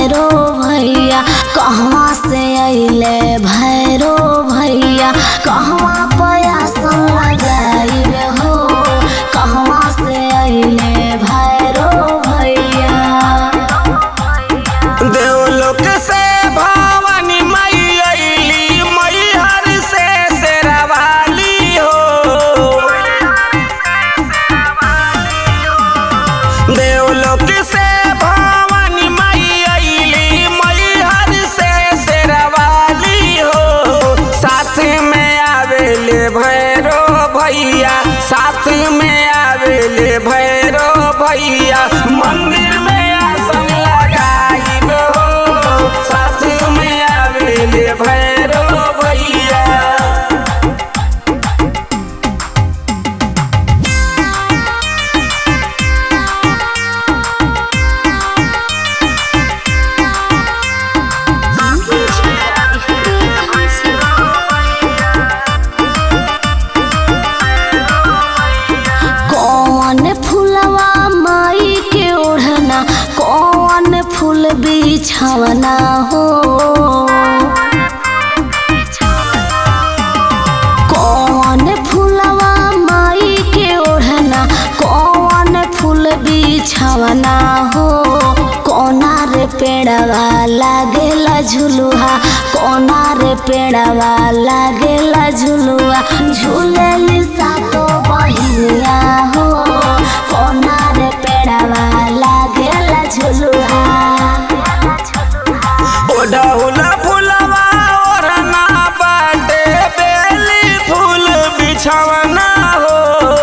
भैरो भैया कहवा से अइले भैरो भैया कहवा पयासन लगाइले हो कहवा से अइले भैरो भैया देवलोक से भवानी मई अइली मैहर से शेरावाली हो देवलोक से भवानी मई अइली मैहर से शेरावाली हो साथ में आवेले भैरो भैया साथ में आवेले भैरो भैया मंदिर में आसन लगाइब हो साथ में आवेले भैरो भैया कौन फूलवा माई के ओढ़ना कौन फूल बिछवना हो कौन फूलवा माई के ओढ़ना कौन फूल बिछवना हो कोना रे पेड़वा लागेला झुलुहा कोना रे पेड़वा लागेला झुलुआ झूलेली सातो बहिनिया हो कोना रे पेड़वा लागेला झुलुहा ओढ़ौला फुलवा ओढ़ना बाटे बेली फूल बिछवना हो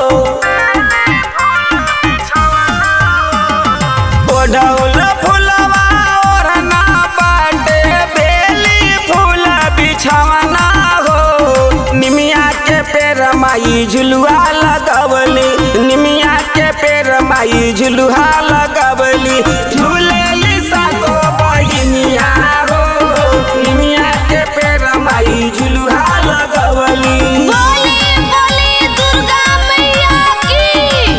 ओढ़ौला फुलवा ओढ़ना बाटे बेली फूल बिछवना हो निमिया के पेर माई झुलुआ लगवली निमिया के पेर माई झुलुआ लगवली झूलेली सातो बहिनिया हो निमिया के पेर माई झुलुआ लगवली बोली बोली दुर्गा मैया की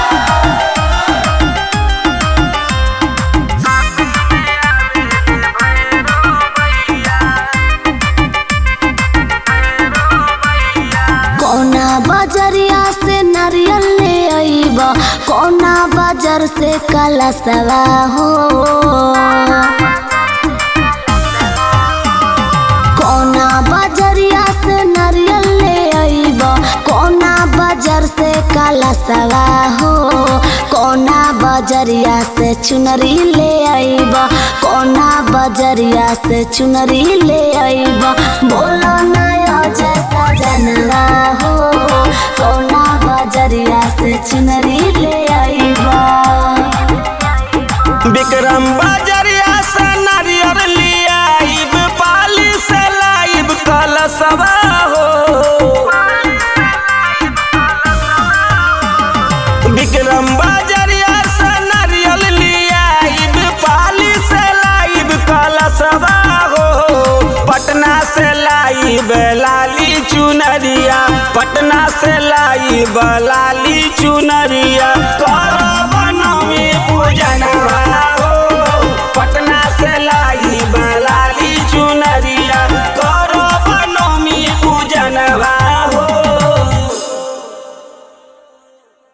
कौना बजरिया से नारियल ले आईब कौना बाजार से कलसवा हो कौना बजरिया से नारियल ले आईब कौना बाजार से कलसवा हो कौना बजरिया से चुनरी ले आईब कौना बजरिया से चुनरी ले आईब बोलो नया जैसा जनवा हो कौना बजरिया से चुनरी ले आईब विक्रम बजरिया से नारियर लियाइब पाली से लाइब कलसवा हो विक्रम बजरिया से नारियल लियाइब पाली से लाइब कलसवा हो पटना से लाइब लाली चुनरिया पटना से लाइब लाली